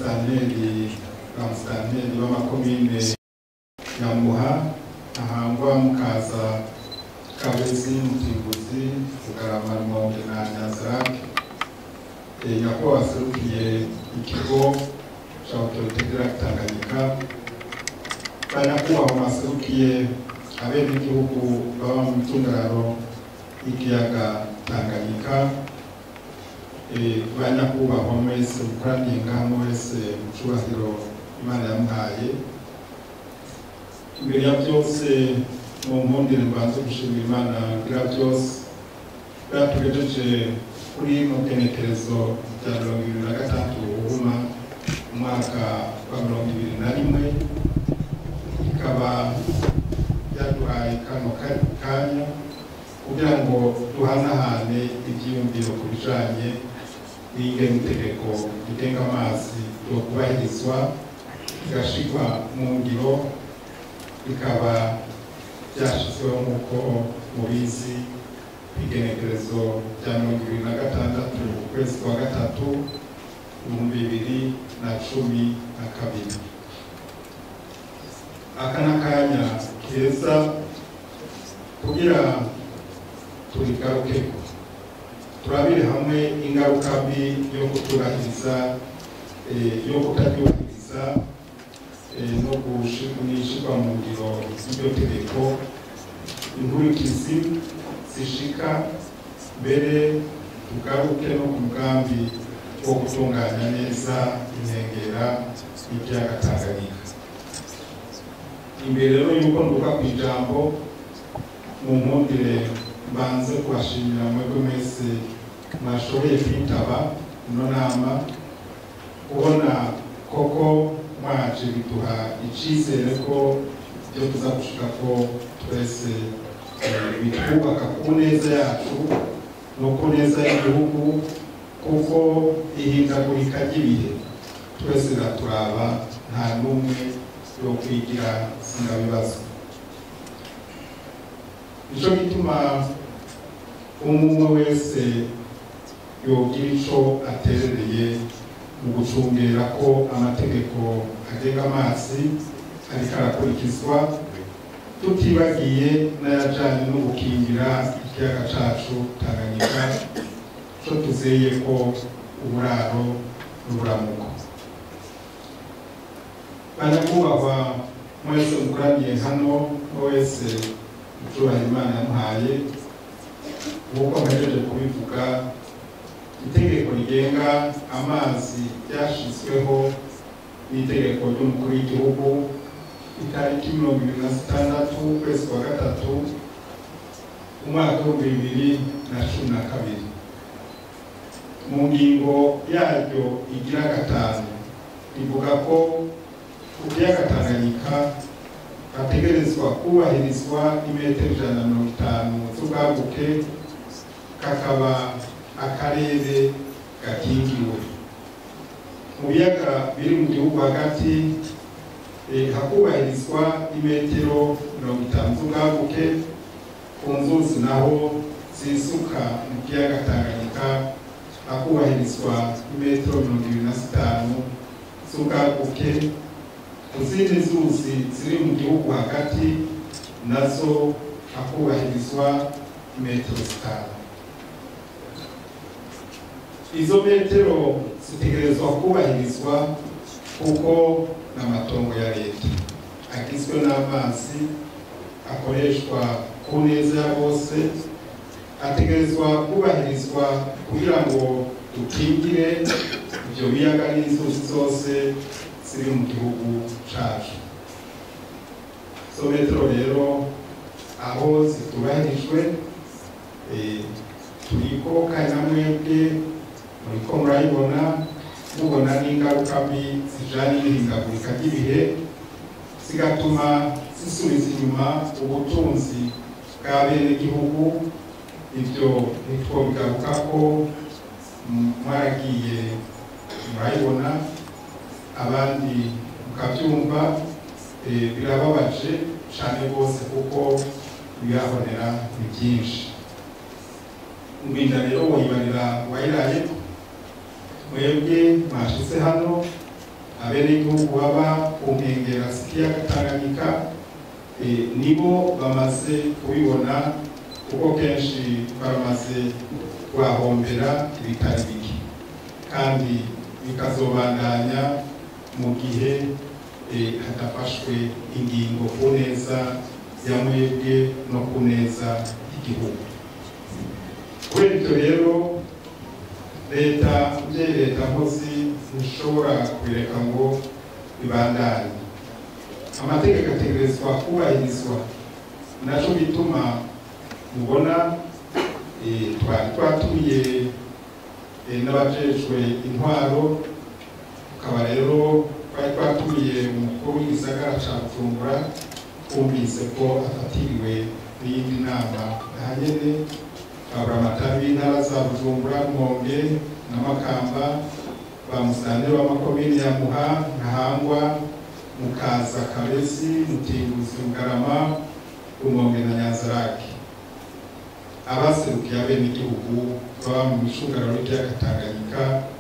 musitanteri ba musitanteri b'amakomine nyamuha ahangwa mukaza kabezi mutimbuzi bugarama rumonge na nyazarake nyakubahwa waserukiye ikigo cya otorite direct tanganyika ba nyakubahwa mwaserukiye abenegihugu baba mu micungararo y'ikiyaga tanganyika ba nyakubahwa mwese mukoraniye ngaha mwese mu cyubahiro imana yamuhaye imbere ya byose mu mpundire mbanze gushimira imana bwira byose bwatugejeje kuri mu bwenekerezo bya mirongo ibiri na gatandatu buhuma umwaka wa mirongo ibiri na rimwe ikaba yaduhaye kano kanya kugira ngo duhanahane ibyiyumviro ku bijanye n'ingene itegeko rigenga amazi yo kubahirizwa rigashirwa mu ngiro bikaba byashyizweho nk'uko mubizi igenekerezo rya mirongo ibiri na gatandatu ukwezi kwa gatatu ibihumbi bibiri na cumi na kabiri aka ni akanya keza kugira turigarukeko turabire hamwe ingaruka mbi yo kutubahiriza yo kutabyubahiriza no gushirwa mu ngiro y'iryo tegeko inkurikizi zishika mbere tugaruke no ku mugambi wo gutunganya neza inkengera y'ikiyaga tanganyika imbere rero y'uko nduka ku ijambo mu mpundire mbanze kubashimira mwebwe mwese mwashoboye kwitaba ino nama kubona koko mwaje biduha icyizere ko ibyo tuza gushika ko twese bitwubaka ku neza yacu no ku neza y'igihugu kuko ihindagurika ry'ibihe twese biraturaba nta n'umwe yo kwigira sinabibazo nicyo gituma umwe wese yogira icyo aterereye mu gucungera ko amategeko agenga amazi ariko arakurikizwa tutibagiye n'ayajyanye no gukingira ikiyaga cyacu tanganyika cyo tuzeye ko uburaro n'uburamuko banyakubahwa mwese mukoraniye hano wese ucyubaha imana yamuhaye nk'uko mpejeje kubivuga itegeko rigenga amazi ryashyizweho n'itegeko ry'umukuru w'igihugu itariki mirongo ibiri na zitandatu ukwezi kwa gatatu umwaka w'ibihumbi bibiri na cumi na kabiri mu ngingo yaryo igira gatanu rivuga ko ku kiyaga tanganyika hategerezwa kubahirizwa imetero ijana na mirongo itanu z'ubwaguke kakaba akarere gakingiwe mu biyaga biri mu gihugu hagati hakubahirizwa imetero mirongo itanu z'ubwaguke ku nzuzi naho zisuka mu kiyaga tanganyika hakubahirizwa imetero mirongo ibiri na zitanu z'ubwaguke ku zindi nzuzi ziri mu gihugu hagati nazo hakubahirizwa metero zitanu izo metero zitegerezwa kubahirizwa kuko n'amatongo ya leta agizwe n'amazi akoreshwa ku neza ya bose ategerezwa kubahirizwa kugira ngo dukingire ibyo biyaga n'inzuzi zose ziri mu gihugu cyacu izo metero rero aho zitubahirijwe turiko kandi na mwebwe muriko murayibona mubona n'ingaruka mbi zijanye n'ihindagurika ry'ibihe zigatuma zisubiza inyuma ubutunzi bwa bene gihugu ibyo ntitwobigaruka ko mwaragiye murayibona abandi mukabyumva birababaje cyane rwose kuko ibihahonera ni byinshi umwinda rero wayibarira wayiraye mwebwe mwashize hano abenegihugu baba ku nkengera z'ikiyaga Tanganyika eh, nibo bamaze kubibona kuko kenshi baramaze kuhahombera ibitari bike kandi bikazobandanya mu gihe eh, hadafashwe ingingo ku neza ya mwebwe no ku neza y'igihugu kubera ibyo rero leta mbyeyi leta nkozi ntishobora kubireka ngo bibandanye amategeko ategerezwa kubahirizwa naco bituma mubona eh, twari twatuye eh, n'abajejwe intwaro tukaba rero twari twatuye umukuru w'igisagara ca bujumbura twumvise ko afatiriwe n'iyindi nama ahanyene aburamatari b'intara za bujumbura mwonge na makamba ba musitanteri w'amakomini ya muha ntahangwa mukaza kabezi mutinguzi mugarama rumonge na nyanzarake abaserukiye abenegihugu baba mu micungararo y'ikiyaga tanganyika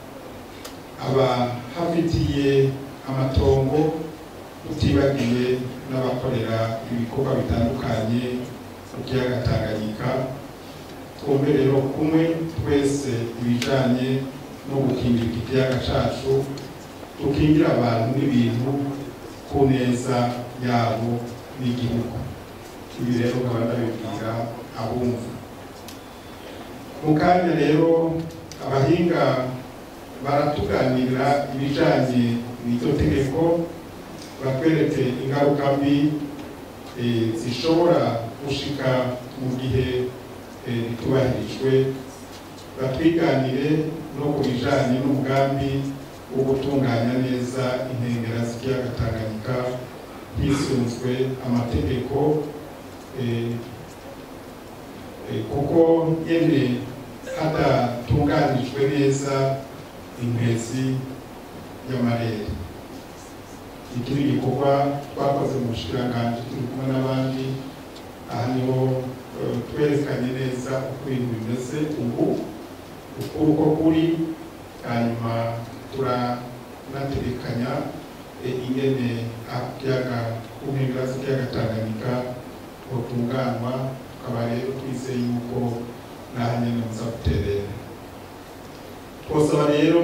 abahafitiye amatongo tutibagiye n'abakorera ibikorwa bitandukanye mu kiyaga tanganyika twumve rero kumwe twese ibijanye no gukingira iki kiyaga cacu tukingira abantu n'ibintu ku neza yabo n'igihugu ibi rero nkaba ndabibwira abumva mu kanya rero abahinga baratuganirira ibijanye n'iryo tegeko batwereke ingaruka mbi eh, zishobora gushika mu gihe eh, ritubahirijwe batwiganire no ku bijanye n'umugambi wo gutunganya neza inkengera z'ikiyaga Tanganyika hisunzwe amategeko eh, eh, kuko nyene hadatunganijwe neza inkwezi y'amarere iki ni igikorwa twakoze mu bushikiranganji turi kumwe n'abandi aha niho eh, twerekanye neza uko ibintu bimeze ubu ukuri uko kuri hanyuma turanategekanya eh, ingene akiyaga ku nkengera z'ikiyaga Tanganyika hotunganwa tukaba rero twizeye yuko naha nyene muza guterera twosaba rero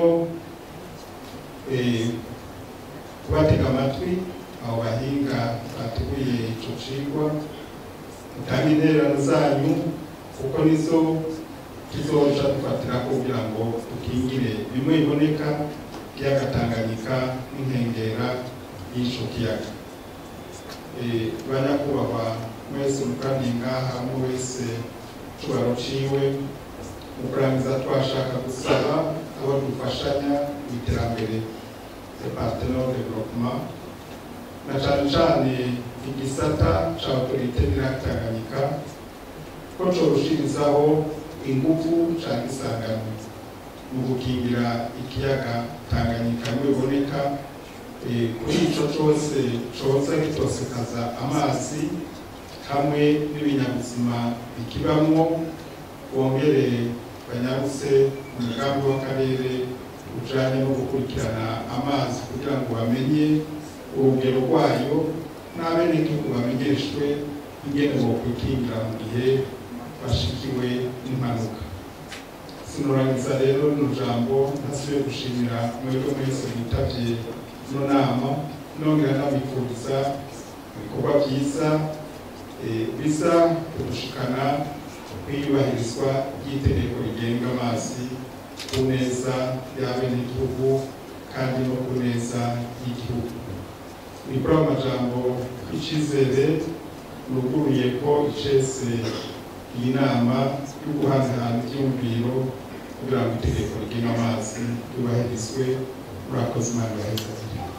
eh, kubatega amatwi abo bahinga bateguye ico cigwa mutange intererano zanyu kuko nizo tuzoja dufatira kugira ngo dukingire bimwe biboneka kiyaga Tanganyika n'inkengera y'ico kiyaga Eh, banyakubahwa mwese mukandi ngaha umwe wese cubaro ciwe mu kurangiza twashaka gusaba abo dufashanya mu iterambere departement de développement na cane cane igisata ca autorité n'iratanganyika ko corushirizaho ingufu canke isangano mu gukingira ikiyaga Tanganyika nibiboneka eh, kuri ico cose coza gitosekaza amazi hamwe n'ibinyabuzima bikibamwo bongere banyarutse umugambi w'akarere ujanye no gukurikirana amazi kugira ngo bamenye urugero rwayo n'abenegihugu bamenyeshwe ingene bokwikingira mu gihe bashikiwe n'impanuka sinorangiza rero rino jambo ntasubiye gushimira mwebwe mwese mwitavye ino nama nongera ndabifuriza ibikorwa vyiza eh, biza kudushikana kwiyubahirizwa ry'itegeko rigenga amazi ku neza y'abenegihugu kandi no ku neza y'igihugu ni kuri ayo majambo icizere nuguruye ko icese iyi nama yo guhanahana ivyumviro kugira ngo itegeko rigenga amazi ryubahirizwe murakoze imana ibaheze